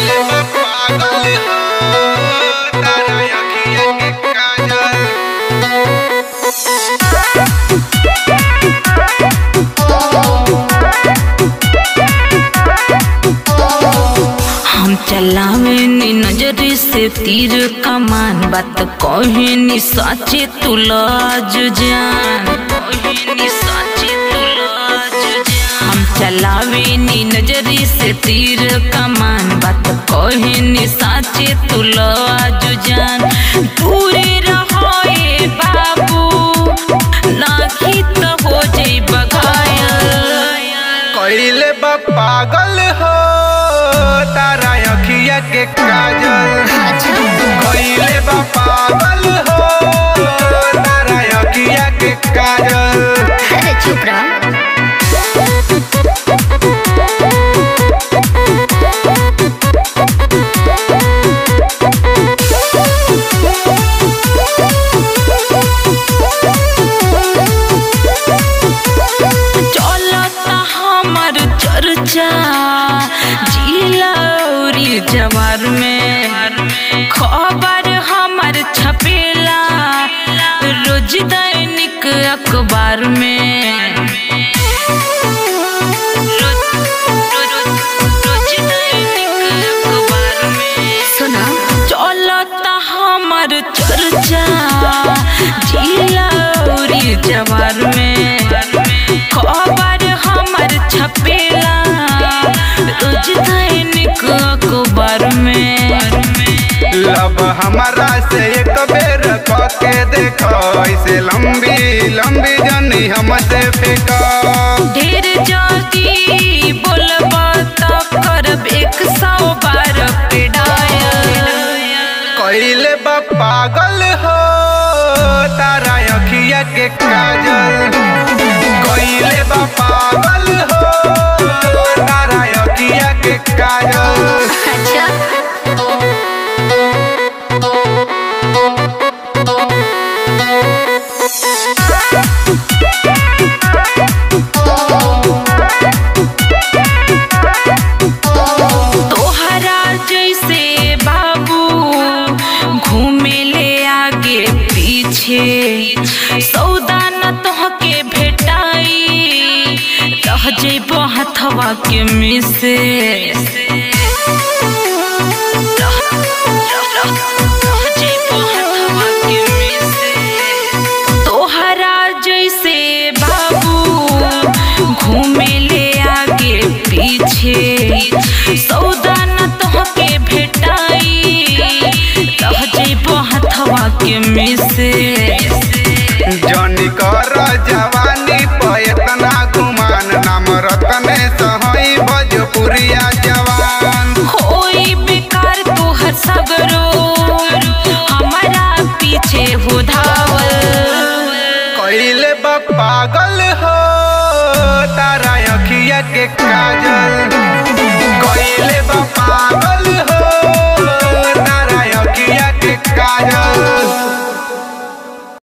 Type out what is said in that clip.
कइले बा पागल हो तारा अखिया के काजल हम चलावे नी नजरी से तीर कमान बात कहे नी साचे तू लाज जान कहे नी साचे तू लाज जान हम चलावे नी नजरी से तीर कमान बात कहे नी साचे तू लाज जान दूरे रहो ए बाबू नाखी तो हो जाई बघायल कइले बा पागल हो तारा अखिया के काजल कइले बा पागल हो तारा अखिया के काजल अरे चुप रहो चलता हमर चर्चा जिला औरी जवार में खबर हमर छपेला रोज दैनिक अखबार में रोज- रोज- रोज दैनिक अखबार में सुनो चलता हमर चर्चा जिला औरी जवार में खबर हमर छपेला रोज दैनिक अखबार में लब हमारा से एक बेर के देखो ऐसे लंबी लंबी जनी हमसे फेंको ढेर जल्दी बोलबा त करब एक सौ बार पिडायल कइले बा पागल हो तारा अखिया के काजल कइले बा पागल हो तारा अखिया के काजल अच्छा तोहरा जैसे बाबू घूमे ले आगे पीछे सौदा न तोहके भेटाई रह जेबो हथवा के मिसे रह- रह- रह- रह जेबो हथवा के मिसे। तोहरा जैसे बाबू घूमे ले आगे पीछे सौदा न तोहके भेटाई रह जेबो हथवा के मिसे जनी कर जवानी प एतना गुमान नाम रतने सहई भोजपुरिया जवान होई बेकार तोहर सगरो हमारा पीछे हो धावल कइले बा पागल हो तारा अखिया के काजल